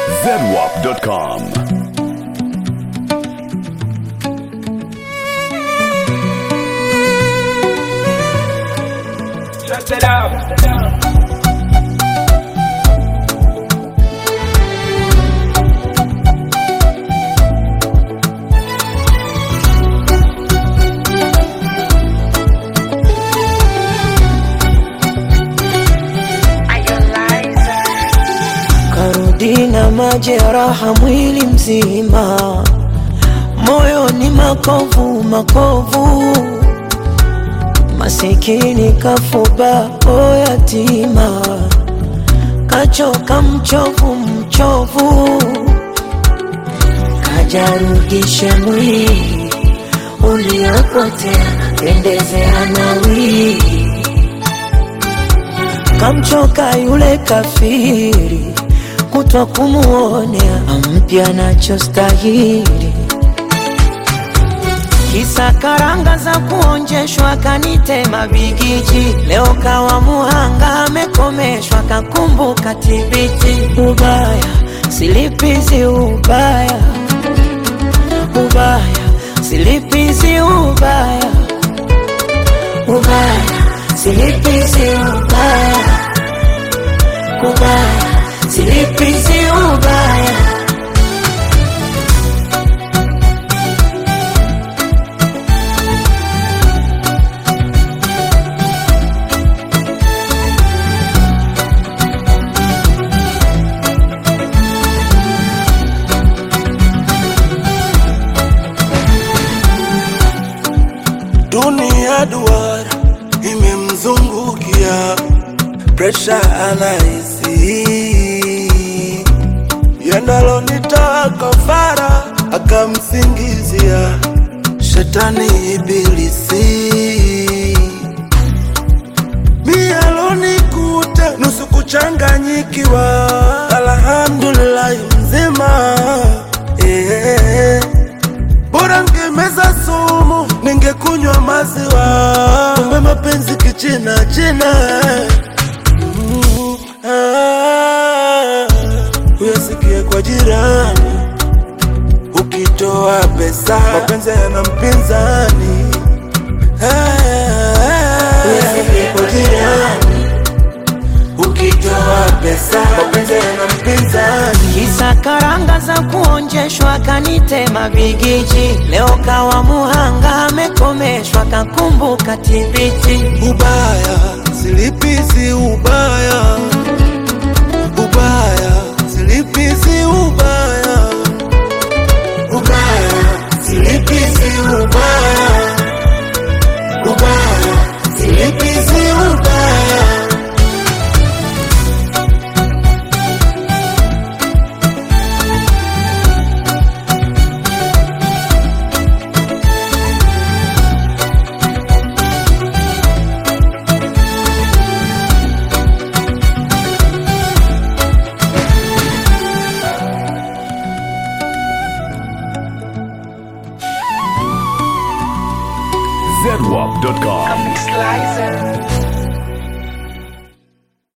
zedwap.com. Shut it up. Karudi na majeraha mwili mzima, moyo ni makovu makovu, masikini kafuba o yatima, kachoka mchovu mchovu, kajarudishe mwili uliopotea, pendezea nawi kamchoka yule kafiri kutwa kumuonea ampya nachostahili kisa karanga za kuonjeshwa kanitema bigiji leo kawa muhanga amekomeshwa kakumbuka tibiti ubaya silipizi ubaya ubaya silipizi ubaya ubaya silipizi ubaya ubaya silipizi ubaya Dunia duara imemzungukia, presha anahisi yendalo nitoa kafara, akamsingizia shetani ibilisi mialonikuta nusu kuchanganyikiwa, alhamdulillahi mzima eh. Bora ngemeza sumu, ningekunywa maziwa. Kumbe mapenzi kichina china. Mm, ah, Uyasikie kwa jirani, ukitoa pesa mapenzi yana mpinzani. Ah, Uyasikie kwa jirani, ukitoa pesa mapenzi yana mpinzani. kisa karanga za kuonjeshwa kanitema bigiji leo kawa muhanga amekomeshwa kakumbuka tibiti ubaya silipizi ubaya ubaya silipizi ubaya ubaya silipizi ubaya ubaya silipizi ubaya zedwap.com. Slicer.